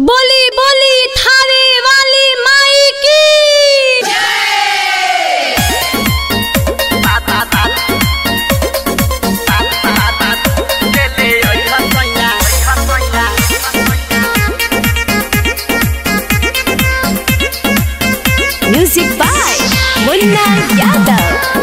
बोली बोली थावे वाली माई की म्यूजिक बाय मुन्ना यादव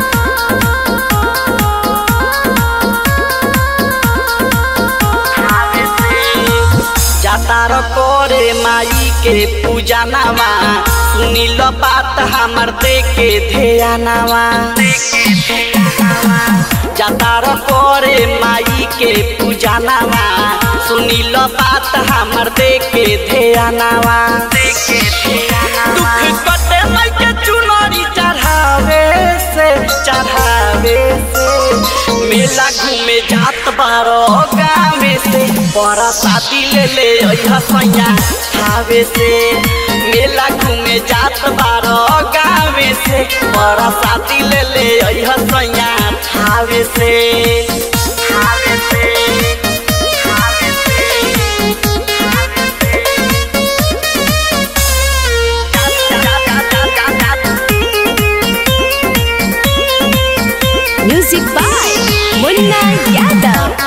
जातार करे माई के पूजा नामा सुनिल बात हमर देखे ध्यान नामा जातार करे माई के पूजा नामा सुनिल बात हमर देखे ध्यान नामा दुख कटे माई के चुनरी चढ़ावे से चढ़ावे से मेला घूमे जात बारो गावे से बड़ा शादी ले ले अइहा सैया खावे से मेला घूमे जात बारो गावे से बड़ा शादी ले ले अइहा सैया खावे से खावे से खावे से म्यूजिक बाय मुन्ना यादव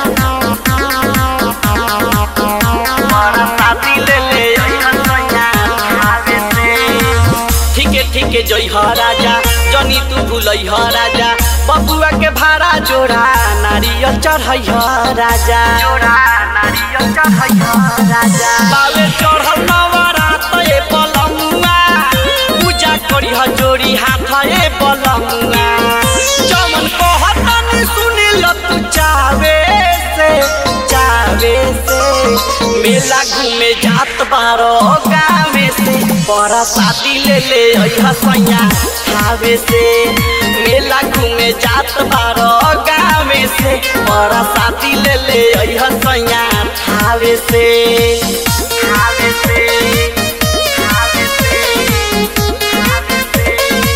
ठीके ठीके जई ह राजा जनी तू भूलई ह राजा बबुआ के भाड़ा जोड़ा नारियल चढ़ई ह राजा जोड़ा नारियल चढ़ई ह राजा बाले चढ़ल नवरात ए पलमुआ पूजा करी ह जोड़ी हाथ ए पलमुआ जमन कहतन सुनी ल तू चावे से चावे से मेला घूमे जात बारो गावे से बड़ा शादी ले ले अइहा सैया खावे से मेला घूमे जात बारो गावे से बड़ा शादी ले ले अइहा सैया खावे से खावे से खावे से खावे से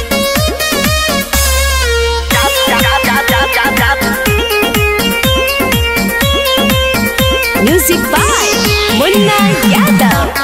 जा जा जा जा जा जा म्यूजिक बाय मुन्ना यादव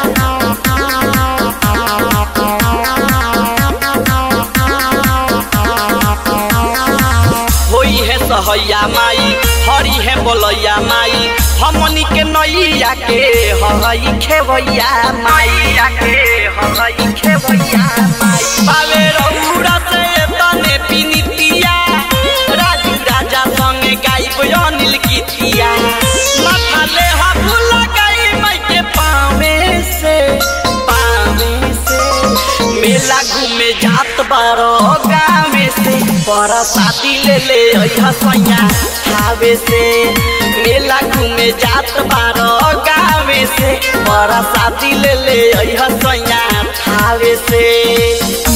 होई है सहैया माई हरी है बोलैया माई हमनी के नैया के हई खेवैया माई के हई खेवैया माई बावे रौरा से तने पिनितिया राजू राजा संगे गाइब अनिल गीतिया माथा ले हाथ लगाई माई के पावे से पावे से मेला घूमे जात बारो गावे से बड़ा शादी ले ले अइहा सैया खावे से मेला घूमे जात बारो गावे से बड़ा शादी ले ले अइहा सैया खावे से